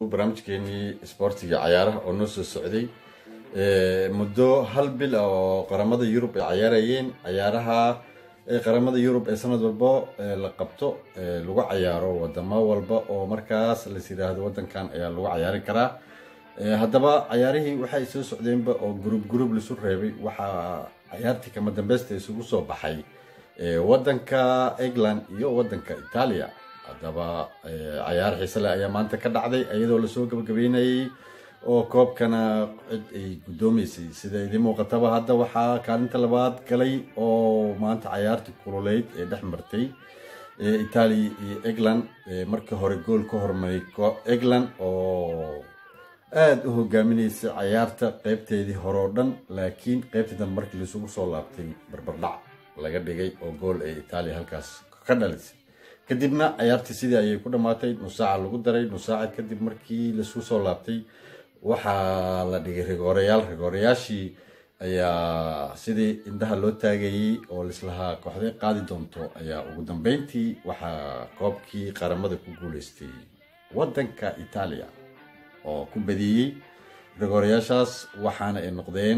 barnaamijkeenii isboortiga cayaaraha oo noo soo socday muddo hal bil ah oo qaramada yurub ay cayaarayeen cayaaraha qaramada yurub ee sanad walba la qabto lagu cayaaro wadamo walba oo markaas las yiraahdo wadankan ayaa lagu cayaari karaa haddaba cayaarihii waxay soo socdeenba oo group group laisu reebay waxaa cayaartii kama dambeysta isugu soo baxay wadanka england iyo wadanka italia haddaba cayaar xiise leh ayaa maanta ka dhacday iyadoo lasoo gabagabeynayay oo koobkana cid ay guddoomeysay sida idiin muuqataba hadda waxaa kaalinta labaad galay oo maanta cayaartii kululeyd ee dhex martay italia iyo england markii hore gool ka hormaray england oo aada u hogaaminaysay cayaarta qeybteedii hore oo dhan laakiin qeybtii dambe markii laisugu soo laabtay barbardhac laga dhigay oo gool ee italia halkaas ka dhalisay kadibna cayaartii sidii ayay ku dhammaatay nusaaca lagu daray nusaaca kadib markii laisugu soo laabtay waxaa la dhigay rigoorayaal rigoorayaashii ayaa sidii indhaha loo taagayey oo lislahaa kooxday qaadi doonto ayaa ugu dambeyntii waxaa koobkii qaramada ku guuleystay wadanka italia oo ku badiyey rigoorayaashaas waxaana ay noqdeen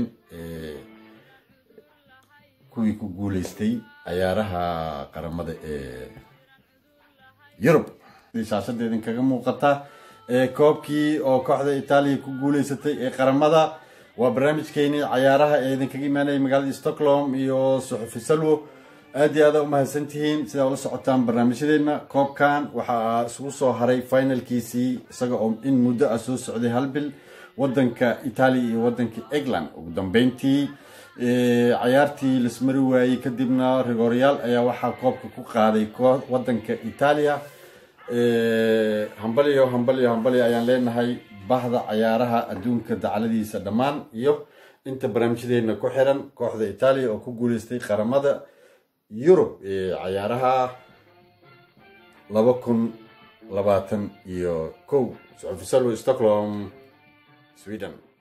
kuwii ku guuleystay cayaaraha qaramada ee yurub shaashada idinkaga muuqata koobkii oo kooxda itaaliya ku guuleysatay ee qaramada waa barnaamijkeeni cayaaraha ee idinkaga imaanaya magaalada stockholm iyo suxufi salwo aada iyo aada u mahadsantihiin sidaa ula socotaan barnaamijyadeena koobkan waxaa isugu soo haray finalkiisii isaga oo in muddo ah soo socday hal bil wadanka italia iyo wadanka england ugu dambeyntii cayaartii lasmari waayey kadibna rigoryaal ayaa waxaa koobka ku qaaday wadanka italia hambalyo hambalyo hambalyo ayaan leenahay bahda cayaaraha adduunka dacladiisa dhammaan iyo inta barnaamijyadeena ku xiran kooxda italia oo ku guuleystay qaramada yurub ee cayaaraha laba kun labaatan iyo kow suxufi salwo stockholm sweden